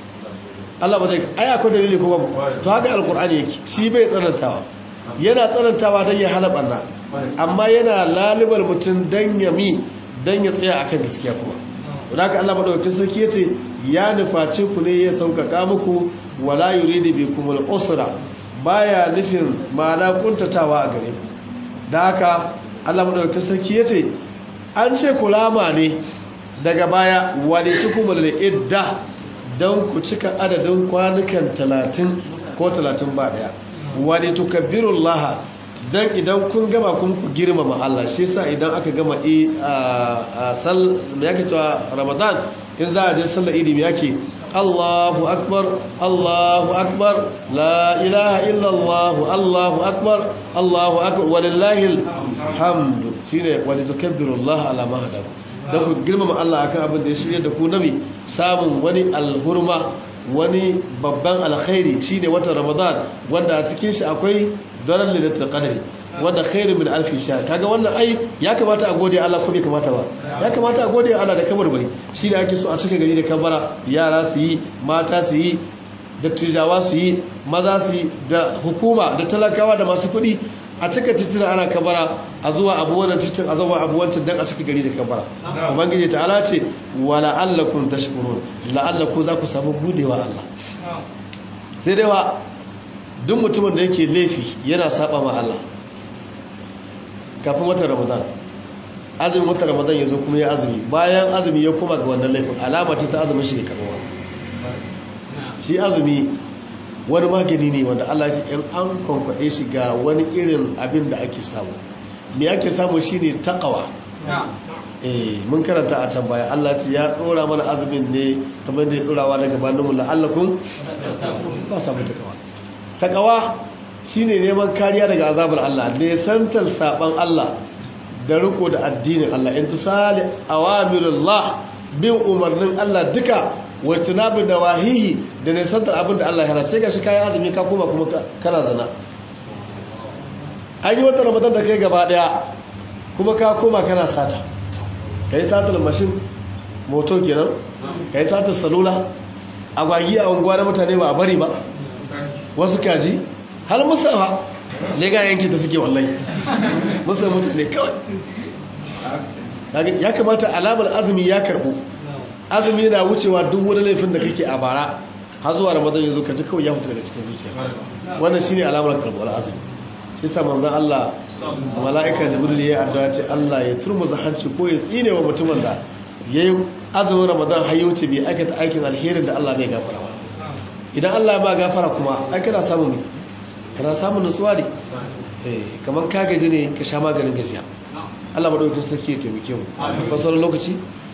Allah ba zai ai akwai dalili ko babu to haka alqur'ani yake shi bai tsanantawa yana tsanantawa don ya hana barna amma yana lalibar mutum don ya mi don ya tsaya akan gaskiya kuma wadda haka Allah maɗaukakin sarki ya ce ya nufaci ku ne ya sauƙaƙa muku wala yuridu bi kumul usra baya nufin ma'ana kuntatawa a gare ku da haka Allah maɗaukakin sarki ya ce an ce kulama ne daga baya walitukumul idda don ku cika adadin kwanukan talatin ko talatin ba daya wani tukabbirullaha dan idan kun gama kun ku girmama Allah shi yasa idan aka gama a sal me yake cewa Ramadan in za a je sallar idi me yake Allahu akbar Allahu akbar la ilaha illa Allah Allahu akbar Allahu akbar walillahi alhamdu shine wani tukabbirullaha ala ma hadakum dan ku girmama Allah akan abin da ya shirye da ku nabi samun wani alhurma wani babban alkhairi shine watan Ramadan wanda a cikin shi akwai daren lailatul qadri wanda khairu min alfi shahr kaga wannan ai ya kamata a gode Allah ko bai kamata ba ya kamata a gode Allah da kabarbari shine ake so a cika gari da kabara yara su yi mata su yi dattijawa su yi maza su yi da hukuma da talakawa da masu kuɗi a cika titina ana kabara a zuwa abu wannan titin a zuwa abu wancan dan a cika gari da kabara ubangiji ta'ala ce wa la'allakum tashkurun la'allaku za ku samu gudewa Allah sai dai wa duk mutumin da yake laifi yana saba ma Allah kafin watan Ramadan azumin watan Ramadan ya zo kuma ya azumi bayan azumi ya kuma ga wannan laifin alama ce ta azumin shi ne karwa shi azumi wani magani ne wanda Allah ya in an kwankwaɗe shi ga wani irin abin da ake samu me ake samu shine taqwa eh mun karanta a can baya Allah ce ya dora mana azumin ne kamar da ya dorawa daga banin mu la'allakum ba samu taqwa taqwa shine neman kariya daga azabar Allah ne santal saban Allah da riko da addinin Allah intisali awamirullah bin umarnin Allah duka wata nabi da wahihi da nisantar abin da Allah ya hana sai ga shi kayan azumi ka kuma kuma kana zana an yi wata ramadan da kai gaba daya kuma ka koma kana sata ka yi satar mashin moto kenan ka yi satar salula agwagi a unguwa na mutane ba a bari ba wasu kaji har musawa lega yanki ta suke wallahi musa mutane kawai ya kamata alamar azumi ya karbo azumi na wucewa duk wani laifin da kake a bara har zuwa ramadan yanzu ka ji kawai ya fita daga cikin zuciya wannan shine alamar karbuwar azumi shi sa manzon Allah a mala'ika jibril ya addu'a ce Allah ya turmuza hanci ko ya tsine wa mutumin da yayi azumin ramadan har ya wuce bai aikata aikin alherin da Allah bai gafara ba idan Allah ya ba gafara kuma ai kana samun kana samun nutsuwa ne eh kaman ka gaji ne ka sha maganin gajiya Allah madaukakin sarki ya taimake mu ba sauran lokaci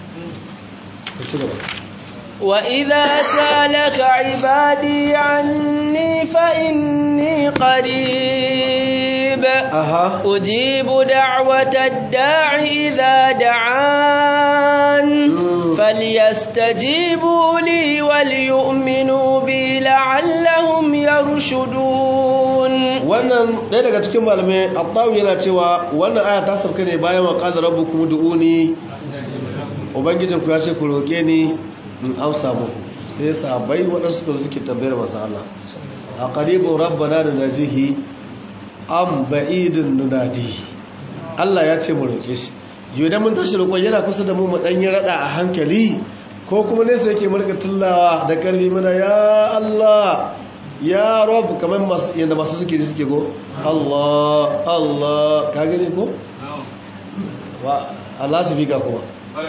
وإذا سالك عبادي عني فإني قريب أها أجيب دعوة الداع إذا دعان فليستجيبوا لي وليؤمنوا بي لعلهم يرشدون wannan ɗaya daga cikin malamai attawu yana cewa wannan aya ta sauka ne bayan wa qala rabbukum du'uni ubangijinku ya ce ku roƙe ni in amsa muku sai sahabbai waɗansu da suke tambayar masu Allah a ƙaribin rabbana da najihi an ba'idin nunadihi Allah ya ce mu roƙe shi yau da mun tashi roƙon yana kusa da mu mu ɗanyi raɗa a hankali ko kuma nesa yake mulka tullawa da ƙarfi mana ya Allah ya rob kamar yadda masu suke ji suke go Allah Allah ka gani ko? wa Allah su bi ga kuma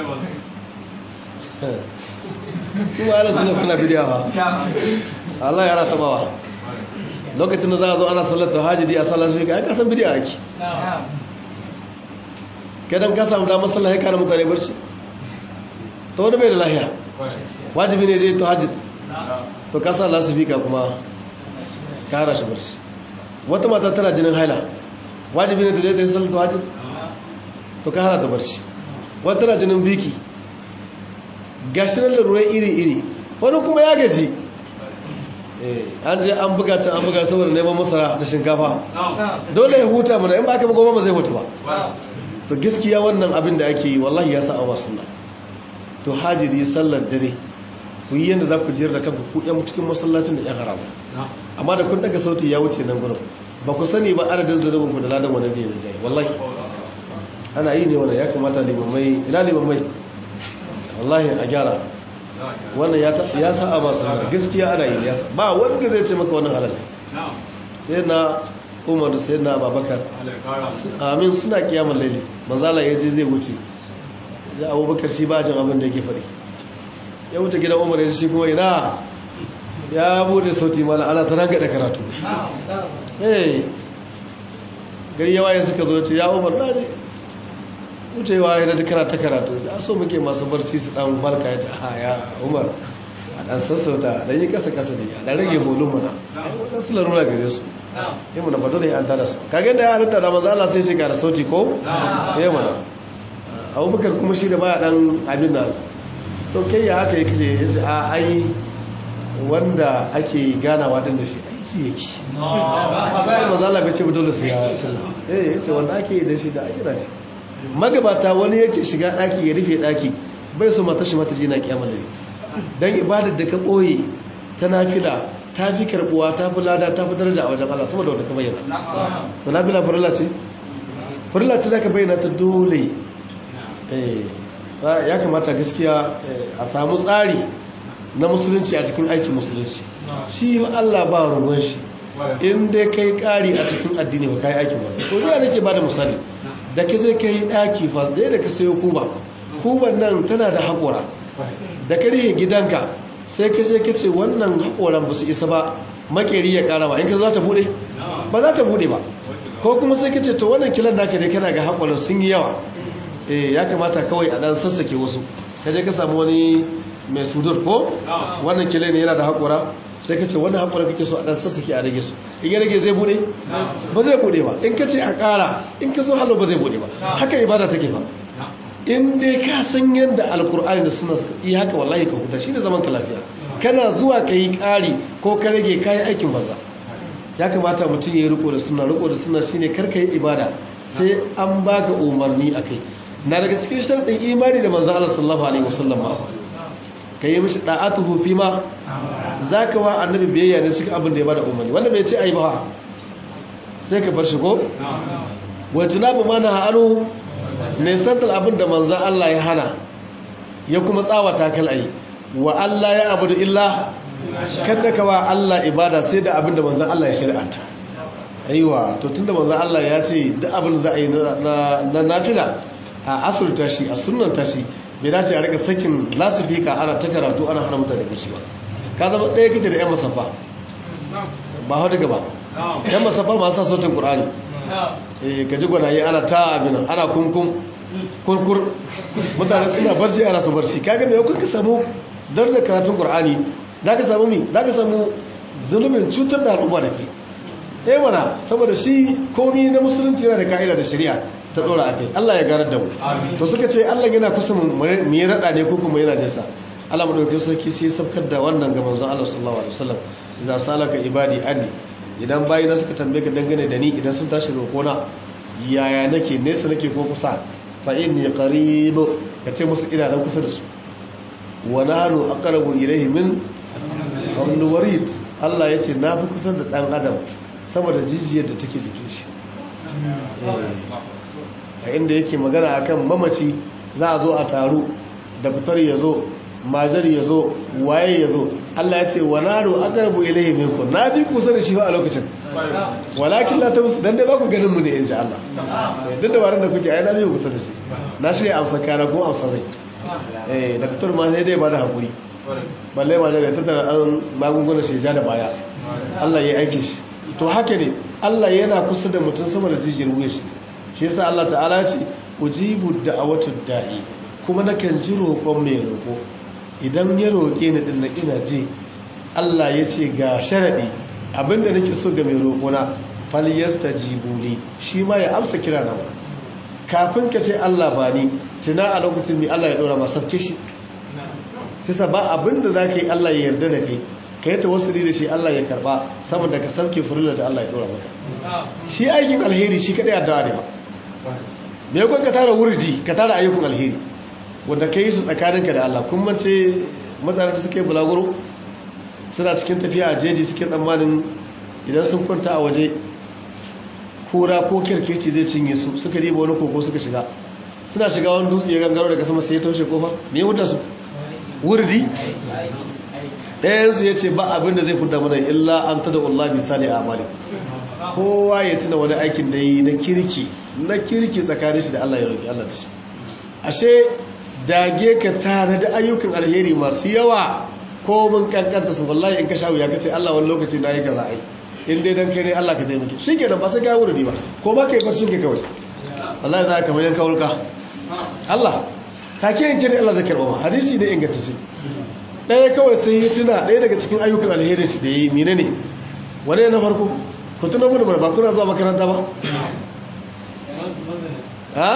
kuma ana suna kuna bidiya ha Allah ya rata bawa lokacin da za a zo ana sallar ta hajji a sallar su ya kasan bidiya ake kadan ka samu damar sallar ya kara mutane barci ta wani bai da lahiya wajibi ne zai ta hajji to ka sallar su fika kuma kara shi barci wata mata tana jinin haila wajibi ne ta je ta yi sallar ta hajji to ka hana ta barci wata tana jinin biki gashi nan larurai iri-iri wani kuma ya gaji an je an buga can an buga saboda neman masara da shinkafa dole ya huta mana in ba aka goma ba zai huta ba to gaskiya wannan abin da ake yi wallahi ya sa'a masu nan to hajiri sallar dare ku yi yadda za ku jiyar da kanku ku yan cikin masallacin da yan haramu amma da kun daga sauti ya wuce nan gudun ba ku sani ba adadin zanubin ku da ladan wani zai yi jaye wallahi ana yi ne wanda ya kamata limamai ina limamai wallahi a gyara wannan ya sa a masu gaskiya ana yi ya ba wanda zai ce maka wannan halal sai na umar da sai na babakar amin suna kiyamun laili manzala ya je zai wuce ya abubakar shi ba jin abin da yake faɗi ya wuce gidan umar ya shi kuma ina ya bude sauti mana ana ta ranga da karatu eh gari yawa ya suka zo ce ya umar na ne wucewa ya naji karata karatu a so muke masu barci su dan balka ya ce a ya umar a dan sassauta dan yi kasa kasa ne a dan rage bolin mana wannan su larura gare su yi mana ba dole an tada su kage da ya halitta da maza Allah sai shi da sauti ko yi mana abubakar kuma shi da baya dan abin nan to kai ya haka yake ya ce a ai wanda ake ganawa din da shi ai shi yake maza Allah bai ce ba dole sai ya tsalla eh yace wanda ake yi da shi da ayyana ce magabata wani yake shiga daki ya rufe daki bai so mata shi mata ji na kiyamar dare dan ibadar da ka boye ta nafila ta fi karbuwa ta fi lada ta fi daraja a wajen Allah sama da wanda ka bayyana to nafila farilla ce farilla ce zaka bayyana ta dole eh ya kamata gaskiya a samu tsari na musulunci a cikin aikin musulunci shi Allah ba ruwan shi in dai kai kari a cikin addini ba kai aikin ba so ni nake bada misali da ka je kai daki fa da da ka sayo kuba kuban nan tana da hakora da ka rihe gidanka sai ka je ka ce wannan hakoran ba su isa ba makeri ya kara ba in ka za ta bude ba za ta bude ba ko kuma sai ka ce to wannan kilan naka dai kana ga hakoran sun yi yawa eh ya kamata kawai a dan sassake wasu ka je ka samu wani mai sudur ko wannan kile ne yana da haƙura sai ka ce wannan haƙura kake so a ɗan sassake a rage su in ya rage zai buɗe ba zai buɗe ba in ka ce a ƙara in ka so halo ba zai buɗe ba haka ibada take ba in dai ka san yadda alkur'ani da suna yi haka wallahi ka huta shi ne zaman ka lafiya kana zuwa ka yi ƙari ko ka rage ka yi aikin banza ya kamata mutum ya yi riko da suna riko da suna shine kar ka yi ibada sai an baka umarni a kai na daga cikin sharɗin imani da manzo Allah sallallahu alaihi wasallam ba ka yi mishi da'atuhu fi ma za ka wa annabi biyayya ne cikin abin da ya bada umarni wanda bai ce a yi ba sai ka bar shi ko wajen abu mana ha'anu ne santar abin da manzan Allah ya hana ya kuma tsawata kal'ayi wa Allah ya abu da illa kada ka wa Allah ibada sai da abin da manzan Allah ya shari'anta aiwa to tunda manzan Allah ya ce duk abin da za a yi na nafila a asulta shi a sunanta shi bai dace a rika sakin lasifika ana ta karatu ana hana mutane bacci ba ka zama ɗaya kake da 'yan masafa ba hau daga ba 'yan masafa masu sa sautin ƙur'ani eh ka ji gwanaye ana ta abin ana kunkun kurkur mutane suna barci ana su barci kaga mai kuka samu darajar karatun ƙur'ani za ka samu mi za ka samu zulumin cutar da al'umma da ke eh mana saboda shi komi na musulunci yana da ka'ida da shari'a ta dora a kai Allah ya garar da mu to suka ce Allah yana kusa mu yi rada ne ko kuma yana nesa Allah madaukakin sarki sai sabkar da wannan ga manzon Allah sallallahu alaihi wasallam idza salaka ibadi anni idan bayi na suka tambaye ka dangane da ni idan sun tashi roƙona yaya nake nesa nake ko kusa fa inni qarib kace musu ina nan kusa da su wa nahnu aqrabu ilayhi min hablul warid Allah yace na fi kusa da dan adam sama da jijiyar da take jikin shi a inda yake magana akan mamaci za a zo a taru da fitar ya zo majar ya zo waye ya zo Allah ya ce wa naro aqrabu ilayhi minkum na bi kusa da shi ba a lokacin walakin la tabus dan dai ba ku ganin mu ne insha Allah duk da waran da kuke ai na bi kusa da shi na shirya amsa kana ko amsa zai eh da fitar ma sai dai ba da hakuri balle majar ya tattara an magungunan shi ja da baya Allah ya aike shi to haka ne Allah yana kusa da mutum sama da jijiyar wuya shi shi yasa Allah ta'ala ce ujibu da'awatu da'i kuma nakan ji roƙon mai roƙo idan ya roƙe ni din na ina ji Allah ya ce ga sharadi abinda nake so ga mai roƙona fal yastajibu li shi ma ya amsa kira na kafin ka ce Allah ba ni tuna a lokacin mai Allah ya dora masa sabke shi shi sa ba abinda zaka yi Allah ya yarda da kai ka yi tawassuli da shi Allah ya karba saboda ka sauke furila da Allah ya dora maka shi aikin alheri shi kadai addu'a ne ba me yakon ka tara wurdi ka tara ayyukan alheri wanda ka yi su tsakaninka da Allah kun mace mutanen da suka yi bulaguro suna cikin tafiya a jeji suke tsammanin idan sun kwanta a waje kura ko kirkeci zai cinye su suka riba wani koko suka shiga suna shiga wani dutse ya gangaro daga sama sai ya taushe kofa me ya su wurdi ɗayansu ya ce ba abin da zai fudda mana illa an tada Allah misali a amali kowa ya tuna wani aikin da yi na kirki na kirki tsakanin shi da Allah ya roƙi Allah da shi ashe dage ka tare da ayyukan alheri masu yawa ko mun kankanta su wallahi in ka sha wuya ka ce Allah wani lokaci na yi kaza ai in dai dan kai ne Allah ka taimake shi ke ba sai ka wuri ba ko ba ka yi barcin ka kawai wallahi za ka kamar yanka wurka Allah ta ke yanke ne Allah zai karɓa ma hadisi ne ingantacce ɗaya kawai sai ya tuna ɗaya daga cikin ayyukan alheri da ya yi mine ne wani na farko ku tuna mu da ba kuna zuwa makaranta ba ha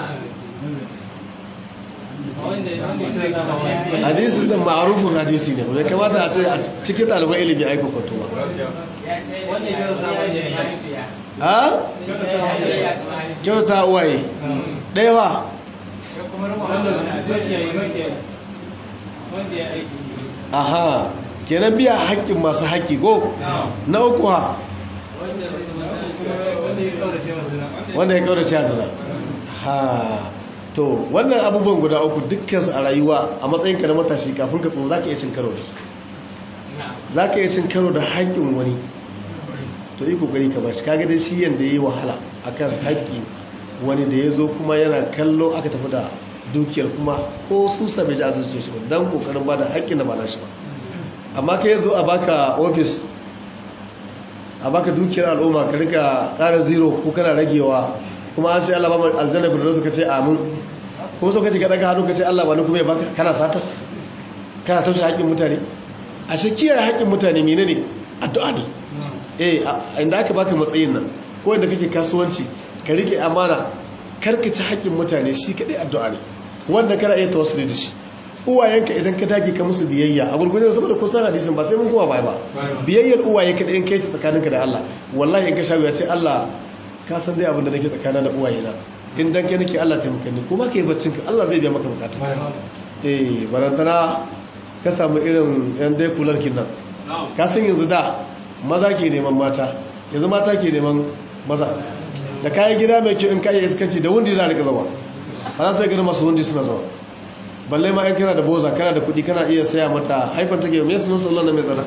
hadisi da ma'arufin hadisi ne bai kamata a ce a cikin ɗaliban ilimi aiko kwato ba ha kyauta uwaye ɗaya ba aha kenan biya haƙƙin masu haƙƙi go na uku ha wanda ya kaurace zina ha to wannan abubuwan guda uku dukkansu a rayuwa a matsayin ka na matashi kafin ka tsoho za ka iya cin karo da su za ka iya cin karo da haƙƙin wani to yi kokari ka bashi kaga dai shi yanda ya yi wahala akan haƙƙi wani da ya zo kuma yana kallo aka tafi da dukiyar kuma ko su sabai da azuce shi don kokarin ba da haƙƙin da ba na shi ba amma ka yi zo a baka ofis a baka dukiyar al'umma ka rika ƙara zero ko kana ragewa kuma an ce Allah ba mu aljanna bin ka ce amin kuma so kace ka daga hannu ka ce Allah ba ni kuma ya baka kana sata kana taushe haƙƙin mutane a shi kiyaye haƙƙin mutane menene addu'a ne eh inda aka baka matsayin nan ko inda kake kasuwanci ka rike amana karka ci haƙƙin mutane shi kadai addu'a ne wanda kana iya tawassuli da shi uwayenka idan ka dage ka musu biyayya a gurgurjen saboda kusan hadisin ba sai mun kowa bai ba biyayyar uwaye kadai in kai ta tsakaninka da Allah wallahi in ka sha ya ce Allah ka san dai abin da nake tsakana da uwayena in dan kai nake Allah taimaka ni kuma kai baccin ka Allah zai biya maka bukata eh barantana ka samu irin yan dai kular kin nan ka san yanzu da maza ke neman mata yanzu mata ke neman maza da kayan gida mai kyau in ka iya iskanci da wundi za a rika zama ba za su gani masu wundi suna zama balle ma in kana da boza kana da kudi kana iya saya mata haifar take mai sunan sallan na mai tsada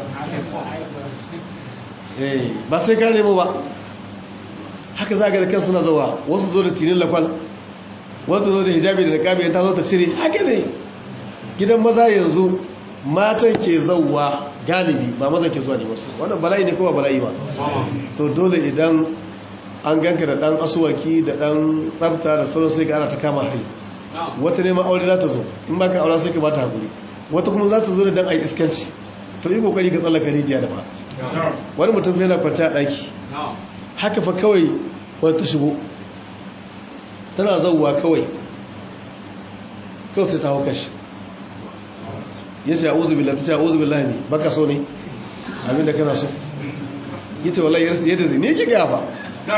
eh ba sai ka nemo ba haka za ga da kan suna zawa wasu zo da tinin lafal wasu zo da hijabi da niqabi ta zo ta cire haka ne gidan maza yanzu matan ke zauwa galibi ba maza ke zuwa ne wasu wannan bala'i ne ko ba bala'i ba to dole idan an ganka da dan asuwaki da dan tsafta da sauran sai ga ana ta kama hari wata neman aure za ta zo in baka aure sai ka bata hakuri wata kuma za ta zo da dan ayi iskanci to yi kokari ka tsallaka rijiya da ba wani mutum yana kwance a daki haka fa kawai wata shigo tana zauwa kawai kawai sai ta hau kashi ya ce a'udhu billahi ta ce a'udhu billahi ne baka so ne abinda kana so yace wallahi yarsa yadda zai ne ki ga ba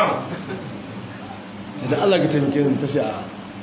da Allah ka taimake ni ta ce a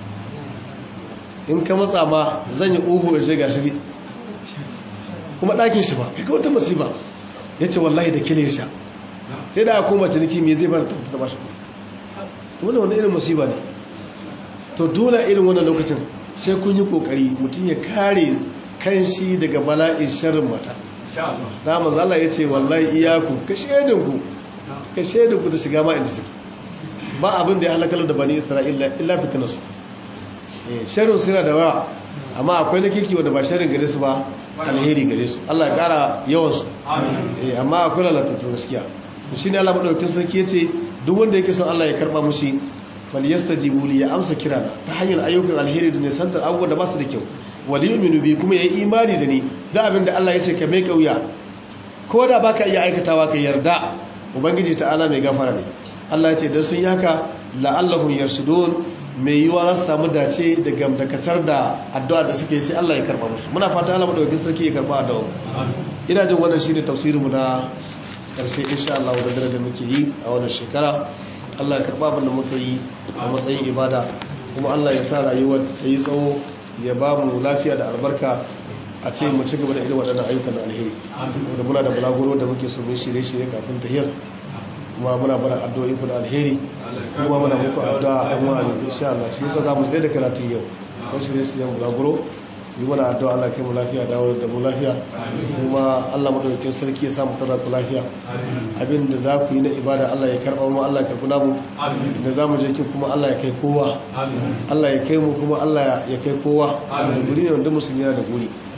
in ka matsa ma zan yi uhu in shiga shiri kuma ɗakin shi ba kai wata masifa ya ce wallahi da kile sha sai da aka koma ciniki me zai fara ta ba shi to wannan wani irin masifa ne to dole irin wannan lokacin sai kun yi kokari mutum ya kare kan shi daga bala'in sharrin mata da manzo Allah ya ce wallahi iyaku ka shedinku ka shedinku da shiga ma inda suke ba abin da ya halakar da bani isra'ila illa fitinarsu sharrin suna da yawa amma akwai na kirki wanda ba sharrin gare su ba alheri gare su Allah ya kara yawansu amma akwai lalatattu gaskiya shi ne Allah maɗaukin sarki ya ce duk wanda yake son Allah ya karɓa mushi falyastajibu li ya amsa kirana ta hanyar ayyukan alheri da nisantar abubuwan da ba su da kyau wali yu'minu bi kuma yayi imani da ni da abin da Allah ya ce ka mai kauya ko da baka iya aikatawa ka yarda ubangiji ta'ala mai gafara ne Allah ya ce dan sun yaka la'allahum yarshudun mai yiwa za su samu dace da gamdakatar da addu'a da suke sai Allah ya karba musu muna fata Allah madaukakin sarki ya karba addu'a ina jin wannan shine tafsirin mu na karshe insha Allah da dare da muke yi a wannan shekara Allah ya karba abin da muka yi a matsayin ibada kuma Allah ya sa rayuwar ta yi tsawo ya ba mu lafiya da albarka a ce mu ci gaba da irin waɗannan ayyukan alheri da muna da bulaguro da muke so mu shirye-shirye kafin tahiyar kuma muna bada addu'o'i ku da alheri kuma muna muku addu'a a mu amin insha Allah shi yasa zamu tsaye da karatun yau ko shirye su yan bulaguro yi mana addu'a Allah kai mu lafiya dawo da mu lafiya kuma Allah madaukakin sarki ya samu tara ku lafiya abin da za ku yi na ibada Allah ya karba mu Allah ya karbi namu da za mu je kin kuma Allah ya kai kowa Allah ya kai mu kuma Allah ya kai kowa da guri ne wanda musulmi yana da guri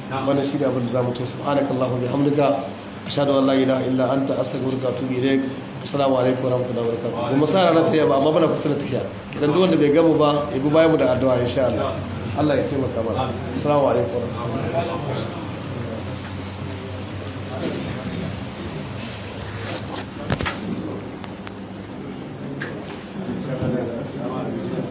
wannan shi ne abin da zamu to subhanakallahu bihamdika ashhadu an la ilaha illa anta astaghfiruka wa atubu ilaik assalamu alaikum wa rahmatullahi wa barakatuh kuma sa ranar tafiya ba amma bana kusa da tafiya kidan duk wanda bai gamu ba ya bi bayan mu da addu'a insha Allah Allah ya taimaka mana assalamu alaikum wa rahmatullahi